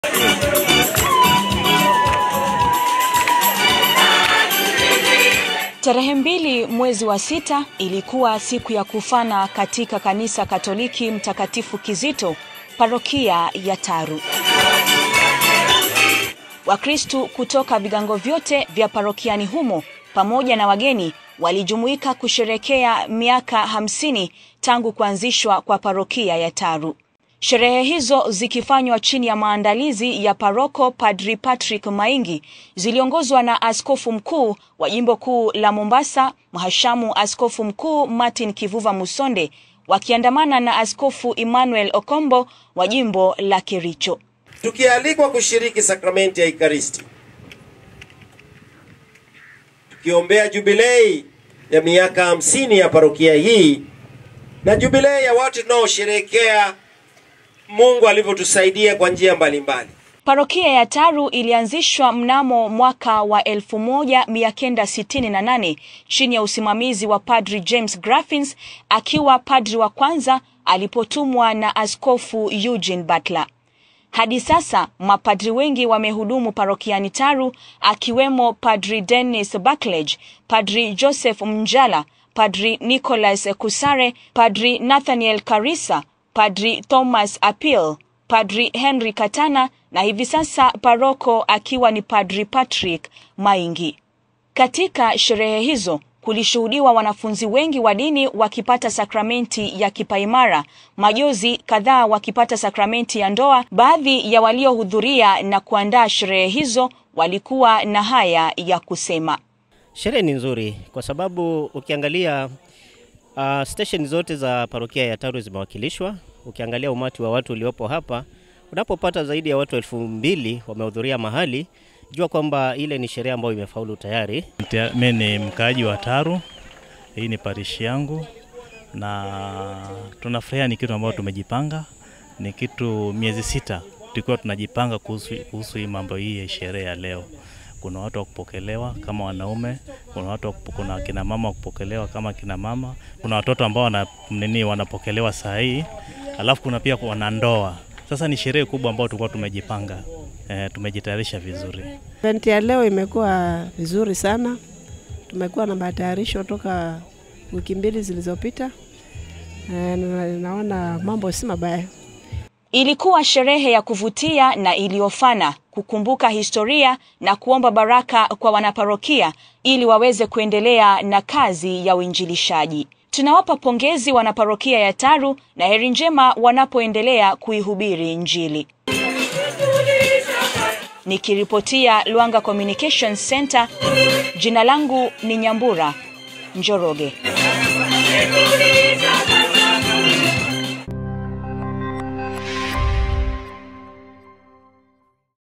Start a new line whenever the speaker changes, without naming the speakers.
Tarehe mbili mwezi wa sita ilikuwa siku ya kufana katika kanisa Katoliki Mtakatifu Kizito, parokia ya Taru. Wakristu kutoka vigango vyote vya parokiani humo pamoja na wageni walijumuika kusherekea miaka hamsini tangu kuanzishwa kwa parokia ya Taru. Sherehe hizo zikifanywa chini ya maandalizi ya paroko Padri Patrick Maingi ziliongozwa na askofu mkuu wa jimbo kuu la Mombasa, mhashamu askofu mkuu Martin Kivuva Musonde wakiandamana na askofu Emmanuel Okombo wa jimbo la Kericho.
Tukialikwa kushiriki sakramenti ya Ekaristi, tukiombea jubilei ya miaka hamsini ya parokia hii na jubilei ya watu tunaosherehekea Mungu alivyotusaidia kwa njia mbalimbali.
Parokia ya Taru ilianzishwa mnamo mwaka wa 1968 chini ya usimamizi wa Padri James Graffins akiwa padri wa kwanza alipotumwa na Askofu Eugene Butler. Hadi sasa mapadri wengi wamehudumu parokiani Taru akiwemo Padri Dennis Buckledge, Padri Joseph Mnjala, Padri Nicholas Kusare, Padri Nathaniel Karisa, Padri Thomas Apil, Padri Henry Katana na hivi sasa paroko akiwa ni Padri Patrick Maingi. Katika sherehe hizo kulishuhudiwa wanafunzi wengi wa dini wakipata sakramenti ya kipaimara, majozi kadhaa wakipata sakramenti ya ndoa. Baadhi ya waliohudhuria na kuandaa sherehe hizo walikuwa na haya ya kusema.
Sherehe ni nzuri kwa sababu ukiangalia uh, station zote za parokia ya Taru zimewakilishwa. Ukiangalia umati wa watu uliopo hapa, unapopata zaidi ya watu elfu mbili wamehudhuria mahali, jua kwamba ile ni sherehe ambayo imefaulu tayari.
Mimi ni mkaaji wa Taru, hii ni parishi yangu, na tunafurahia. Ni kitu ambayo tumejipanga, ni kitu miezi sita tulikuwa tunajipanga kuhusu, kuhusu hii mambo hii ya sherehe ya leo. Kuna watu wa kupokelewa kama wanaume, kuna watu wa kupo, kuna kina mama wa kupokelewa kama kina mama, kuna watoto ambao wana, nini wanapokelewa saa hii, alafu kuna pia wanandoa. Sasa ni sherehe kubwa ambayo tulikuwa tumejipanga, e, tumejitayarisha vizuri.
Event ya leo imekuwa vizuri sana, tumekuwa na matayarisho toka wiki mbili zilizopita. E, naona mambo si mabaya.
Ilikuwa sherehe ya kuvutia na iliyofana kukumbuka historia na kuomba baraka kwa wanaparokia ili waweze kuendelea na kazi ya uinjilishaji. Tunawapa pongezi wanaparokia ya Taru na heri njema wanapoendelea kuihubiri Injili. Nikiripotia Luanga Communications Center, jina langu ni Nyambura Njoroge.